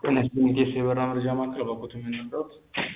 ጤና ይስጥልኝ የኢትዮ የበረራ መረጃ ማዕከል በኩት የምንረዳት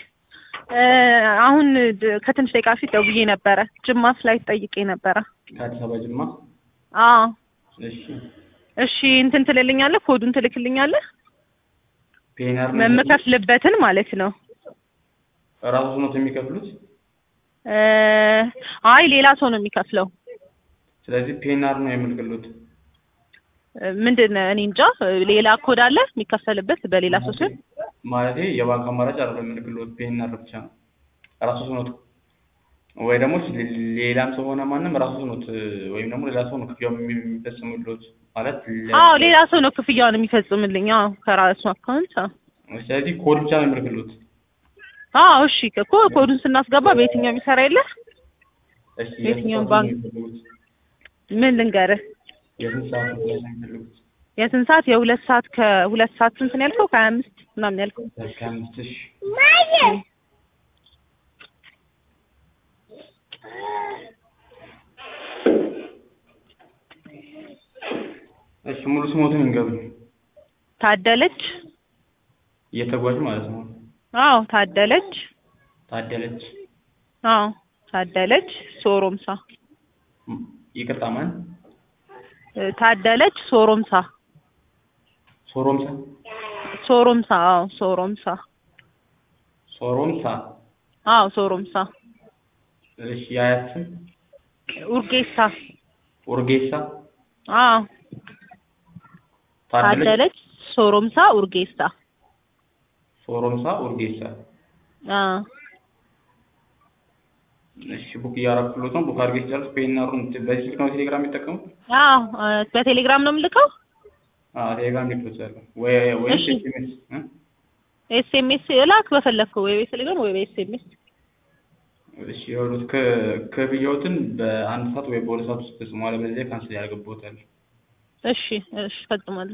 አሁን ድ- ከትንሽ ደቂቃ ፊት ደውዬ ነበረ። ጅማ ፍላይት ጠይቄ ነበረ። ከአዲስ አበባ ጅማ። አዎ እሺ እሺ፣ እንትን ትልልኛለህ? ኮዱን ትልክልኛለህ? ፔናር ነው የምከፍልበትን ማለት ነው። ራሱ ነው የሚከፍሉት። እ አይ ሌላ ሰው ነው የሚከፍለው። ስለዚህ ፔናር ነው የምልክሉት። እ ምንድን ነው እኔ እንጃ። ሌላ ኮድ አለ የሚከፈልበት በሌላ ሰው ስም? ማለቴ የባንክ አማራጭ አይደለም የምልክሉት፣ ፔናር ብቻ ነው። ራሱ ነው ወይ ደግሞ ሌ- ሌላም ሰው ሆነ ማንም ራሱ ነው ወይም ደግሞ ሌላ ሰው ነው ክፍያው የሚፈጽምሉት ማለት ለ- አዎ ሌላ ሰው ነው ክፍያውን የሚፈጽምልኝ። አዎ ከራሱ አካውንት። አዎ ስለዚህ ኮድ ብቻ ነው የምልክሉት። አዎ እሺ እኮ ኮዱን ስናስገባ በየትኛው የሚሰራ የለ እሺ የትኛውን የስንት ሰዓት ባንክ? ነው የሚፈልጉት? ምን ልንገርህ? የስንት ሰዓት ነው የሚፈልጉት? የስንት ሰዓት? የሁለት ሰዓት ከሁለት ሰዓት ስንት ነው ያልከው? ከሀያ አምስት ምናምን ያልከው? ከአምስት ሺህ እሺ ሙሉ ስሞትን እንገብ ታደለች። እየተጓዥ ማለት ነው። አዎ ታደለች። ታደለች አዎ ታደለች ሶሮምሳ። ም- ይቅርታ ማን እ ታደለች ሶሮምሳ። ሶሮምሳ ሶሮምሳ። አዎ ሶሮምሳ። ሶሮምሳ አዎ ሶሮምሳ። እሺ የአያት ስም ኡርጌሳ። ኡርጌሳ አዎ ታደለች ታደለች ሶሮምሳ ኡርጌሳ። ሶሮምሳ ኡርጌሳ አዎ እሺ ቡክ እያረኩሎት ነው ቡክ አድርጌ ሲጨርስ ፔናሩን በዚህ ስልክ ነው ቴሌግራም የሚጠቀሙት አዎ እ በቴሌግራም ነው የምልከው። አዎ ቴሌግራም ሊክሎታል ወይ ወይ እሺ። ኤስኤምኤስ እ ኤስኤምኤስ እላክ በፈለግከው ወይ በቴሌግራም ወይ በኤስኤምኤስ። እሺ ይኸውልህ ከ- ክፍያዎትን በአንድ ሰዓት ወይ በሁለት ሰዓት ውስጥ ፈጽሞ አለበለዚያ ካንስል ያደርግብዎታል። እሺ እሺ ፈጽማለሁ።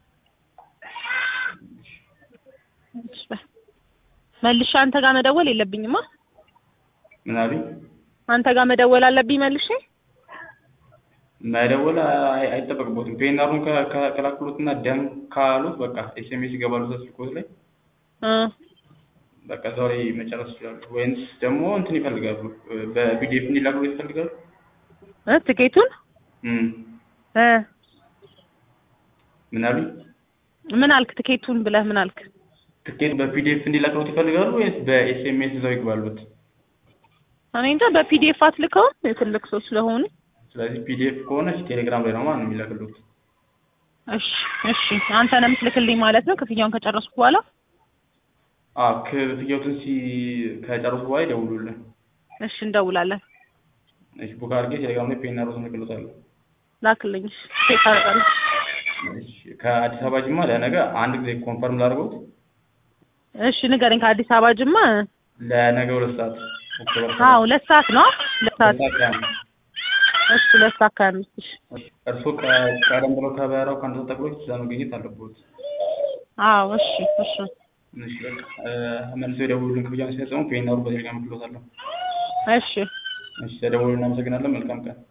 እሺ በይ። መልሼ አንተ ጋር መደወል የለብኝማ። ምን አሉኝ? አንተ ጋር መደወል አለብኝ መልሼ። መደወል አይ- አይጠበቅቦትም። ፔናሩን ከ- ከ- ከላክሎትና ደም ካሉት በቃ ኤስኤምኤስ ይገባሉ ስልኮት ላይ እ በቃ እዛው ላይ መጨረስ ይችላሉ። ወይንስ ደግሞ እንትን ይፈልጋሉ በፒዲኤፍ እንዲላክሎት ይፈልጋሉ? እ ትኬቱን እም እ ምን አሉኝ? ምን አልክ? ትኬቱን ብለህ ምን አልክ? ትኬት በፒዲኤፍ እንዲላክሎት ይፈልጋሉ ወይንስ በኤስኤምኤስ እዛው ይግባሉት? እኔ እንጃ በፒዲኤፍ አትልከውም የትልቅ ሰው ስለሆኑ። ስለዚህ ፒዲኤፍ ከሆነ እሺ ቴሌግራም ላይ ነው ማለት ነው የሚላክሉት። እሺ እሺ አንተ ነው የምትልክልኝ ማለት ነው ክፍያውን ከጨረስኩ በኋላ? አዎ ክፍያዎትን ሲ ከጨረሱ በኋላ ይደውሉልን። እሺ እንደውላለን። እሺ ቡክ አድርጌ ቴሌግራም ላይ ፔናሩን እልክሎታለሁ። ላክልኝ። እሺ ቼክ አደርጋለሁ። እሺ ከአዲስ አበባ ጅማ ለነገ አንድ ጊዜ ኮንፈርም ላድርገውት እሺ ንገረኝ። ከአዲስ አበባ ጅማ ለነገ ሁለት ሰዓት ኦክቶበር አዎ ሁለት ሰዓት ነው ሁለት ሰዓት ሁለት ሰዓት ከአምስት እሺ ሁለት ሰዓት ከሀያ አምስት እሺ እርስዎ ከ- ቀደም ብለው ከበረራው ከአንድ ሰዓት ተኩል በፊት እዛ መገኘት አለብዎት። አዎ እሺ እሺ እሺ በቃ እ፣ መልሰው የደውሉልን ክፍያውን ሲፈጽሙ ፔናሩ በቴሌግራም እልክሎታለሁ። እሺ እሺ ተደውሉ። እናመሰግናለን። መልካም ቀን